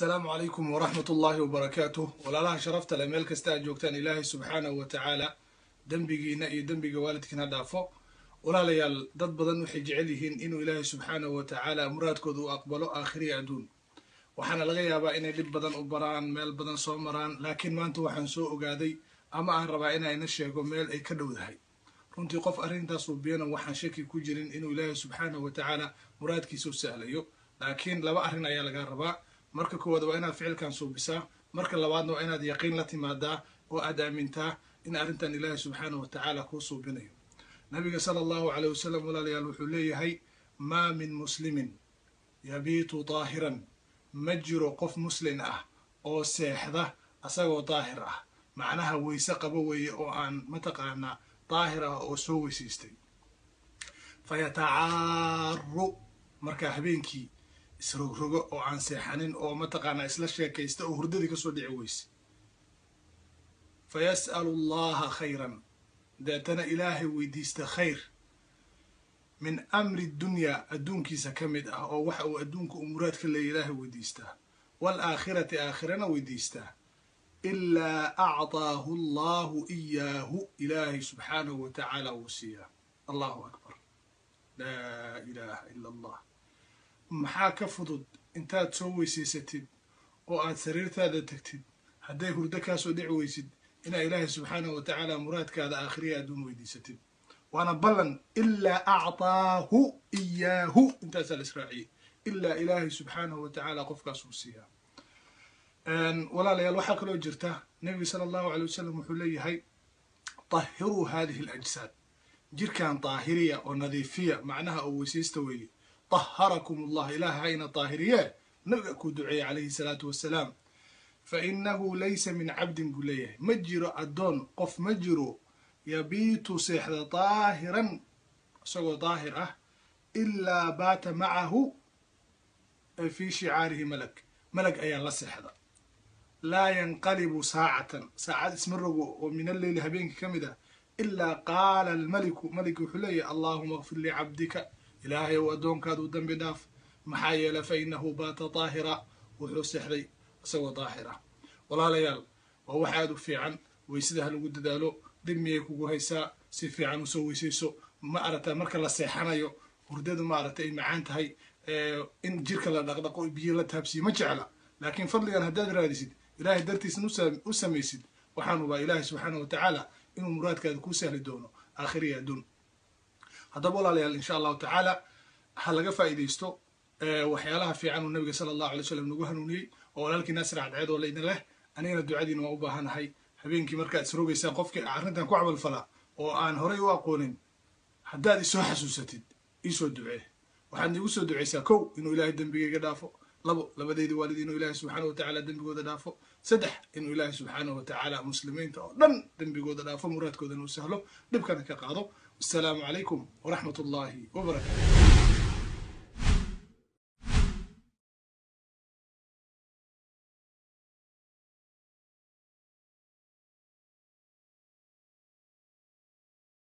asalaamu calaykum waraxmat ullaahi wabarakaatuh walaalaha sharafta leh meel kasta aad joogtaan ilaahay subxaanahu wa tacaala dembigiina iyo dembiga waalidkiina dhaafo walaalayaal dad badan waxay jecel yihiin inuu ilaahay subxaanahu wa tacaala muraadkooda u aqbalo aakhiriya adduun waxaana laga yaabaa inay dhib badan u baraan meel badan soo maraan laakiin maanta waxaan soo ogaaday ama aan rabaa inayna sheego meel ay ka dhowdahay runtii qof arrintaas ubiyana waxaan shaki ku jirin inuu ilaahay subxaanahu wa tacaala muraadkiisa u sahlayo laakiin laba arrin ayaa laga rabaa marka koowaad waa inaad ficilkan suubisaa marka labaadna waa inaad yaqiin la timaadaa oo aad aamintaa in arrintan ilaahay subxaanahu wa tacaala kuu suubinayo nabiga sala allahu caleyh wasalam walaalayaal wuxuu leeyahay maa min muslimin yabiitu daahiran ma jiro qof muslin ah oo seexda asagoo daahir ah macnaha weyse qabo weeye oo aan mataqaanaa daahir ah oo soo weysaystay fa yatacaaru markaa habeenkii isrogrogo oo aan seexanin oo mataqaanaa isla sheekaysta oo hurdadii kasoo dhici weyse fa yas'alu allaha khayran deetana ilaahay weydiista khayr min amri dunyaa adduunkiisa ka mid ah oo waxa uu adduunka u muraad ka leeya ilaahay weydiistaa waalaakhirati aakhirana weydiistaa ilaa acdaahu allahu iyaahu ilaahay subxaanahu wa tacaala wuu siiyaa allahu akbar laa ilaaha ila allah maxaa ka fudud intaad soo weysaysatid oo aad sariirtaada tegtid hadday hurdo kaasoo dhici weysid inaa ilaahay subxaanahu wa tacaala muraadkaada aakhiriya adduun weydiisatid waana ballan ilaa acdaahu iyaahu intaasaa la israaciyey ilaa ilaahay subxaanahu wa tacaala qofkaas uu siiyaa walaalayaal waxaa kaloo jirta nebiga sala allahu aley wasalam wuxuu leeyahay tahiruu hadihi alajsaad jirkan daahiriya oo nadiifiya macnaha oo weysaysta weeye taharakum allah ilaah hayna daahiriye nabiga kuu duceeyey calayhi salaatu wassalaam fa inahu laysa min cabdin buu leeyahay ma jiro addoon qof ma jiro yabiitu seexda daahiran isagoo daahir ah ilaa baata macahu fii shicaarihi malag malag ayaa la seexda laa yanqalibu saacatan saacad isma rogo oo min alleyli habeenkii ka mid ah ilaa qaala almaliku maligi wuxuu leeyahay allaahuma akfir licabdika ilaahay ou addoonkaadu dambi dhaaf maxaa yeelay fa inahu baata daahira wuxuu seexday isagoo daahir ah walaalayaal waa wax aada u fiican weysada ha lagu dadaalo dib miyay kugu haysaa si fiican usoo weysayso ma aragta marka la seexanayo hurdadu maaragtay ay macaan tahay in jirka la dhaqdhaqo biyo la taabsiyo ma jecla laakiin fadligan haddaad raadisid ilaahay dartiisna u samaysid waxaan ubaa ilaahay subxaana wa tacaala inuu muraadkaada kuu sahli doono aakhiriya adduun haddaba walaalayaal insha allahu tacaala ha laga faa'iidaysto waxyaalaha fiican uu nabiga sala allahu alay slam nagu hanuuniyey oo walaalkii naasir cadceed oo laydin leh anigana ducadiina waa u baahanahay habeenkii markaad isrogaysaan qofkii arrintan ku camalfalaa oo aan horay u aqoonin haddaad isoo xasuusatid iisoo ducee waxaad niigu soo ducaysaa kow inuu ilaahay dembigayga dhaafo labo labadeydii waalid inuu ilaahay subxaana wa tacaala dembigooda dhaafo saddex inuu ilaahay subxaanahu wa tacaala muslimiinta oo dhan dembigooda dhaafo muraadkoodana u sahlo dhibkana ka qaado wasalaamu calaykum waraxmat ullaahi wabarakaatu